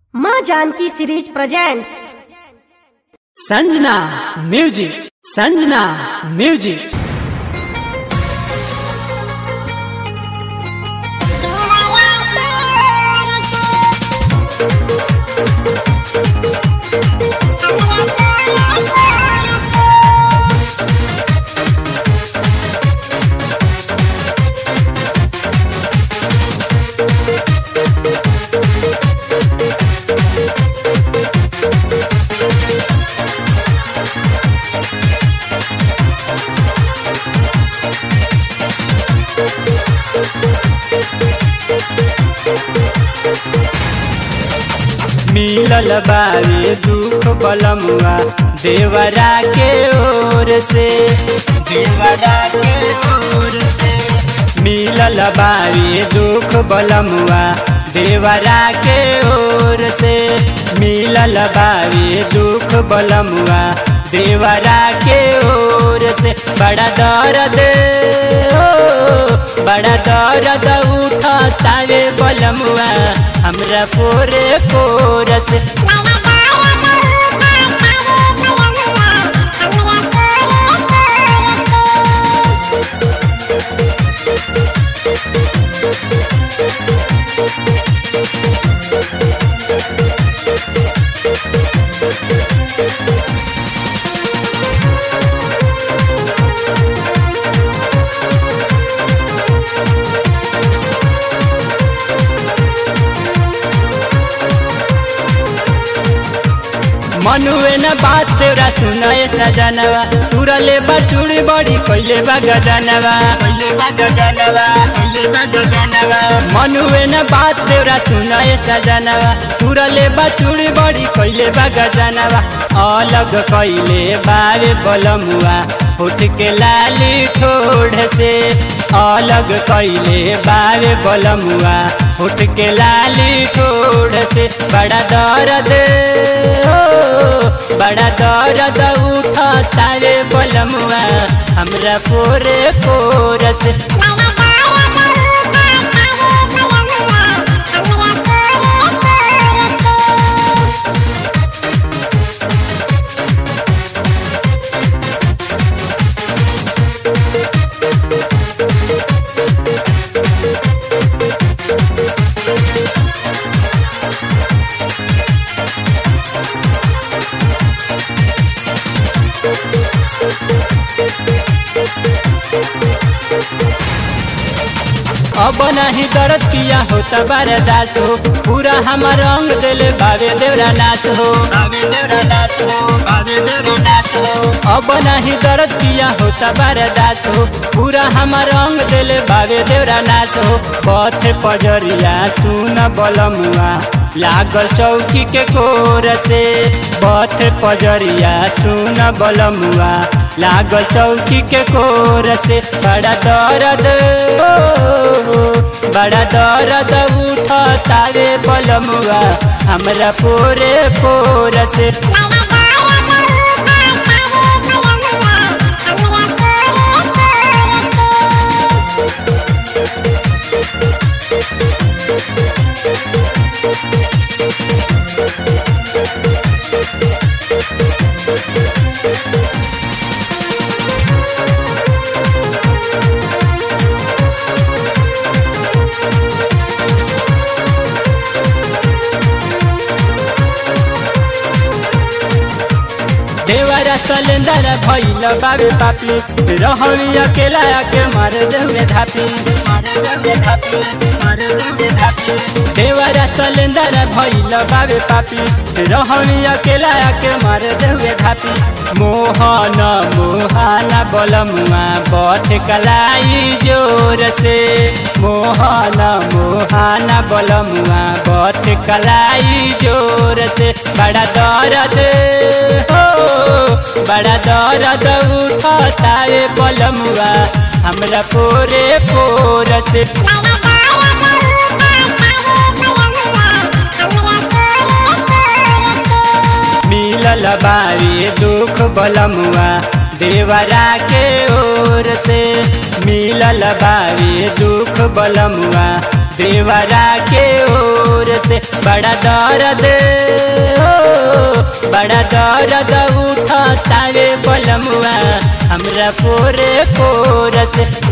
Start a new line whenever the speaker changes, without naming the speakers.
माँ Janaki series presents
Sanjana music Sanjana music मिलल बावे दुख बलमुआ देवरा के ओर से देवरा के ओर से मिलल बावे दुख बलमुआ देवरा के ओर से मिलल बावे दुख बलमुआ देवरा के ओर से बड़ा दर्द ओ बड़ा दर्द उठा तारे बलमुआ हमरा पोरे पोरस मनुए न बात तेरा सुनाए सजनवा तुरा ले बचुड़ी बड़ी कोइले बा गजनवा कोइले बा गजनवा कोइले बा गजनवा मनुए न बात तेरा सुनाए सजनवा तुरा ले बचुड़ी बड़ी कोइले बा गजनवा अलग कोइले बारे बलमुआ उठ के लाली ठोड़ से अलग कैले बारे बलमुआ उठ के लाली ठोड़ से बड़ा दर्द ओ बड़ा दर्द उठा तारे बलमुआ हमरा पोरे पोरस अब नहीं दर्द पिया होता बरदास हो पूरा हमार रंग दिल बाबे देवरा नाश हो बाबे देवरा नाश हो बाबे देवरा नाश हो अब नहीं दर्द पिया होता बरदास हो पूरा हमार रंग दिल बाबे देवरा नाश हो पथ पजरिया सुन बलमुआ लागल चौकी के कोर से पथ पजरिया सुन बलमुआ लागल चौकी के कोर से बड़ा दर्द बड़ा दर्द उठ तारे बलमुआ हमरा पोरे पोर से देवरा सलेंदर भैल बाबे पापी रहवी अकेला के मार देवे धापी देवरा सलेंदर भैल बाबे पापी रहवी अकेला के मार देवे धापी मोहन मोहाना बलमुआ बथ कलाई जोर से मोहन मोहाना बलमुआ बथ कलाई जोर से बड़ा दर्द हो बड़ा दर्द उठा तारे बलमुआ हमरा पोरे पोर से मिलल बारी दुख बलमुआ देवरा के ओर से मिलल बारी दुख बलमुआ देवरा के ओर से बड़ा दर्द बड़ा दर्द उठतावे बलमुआ हमरा पोरे पोरस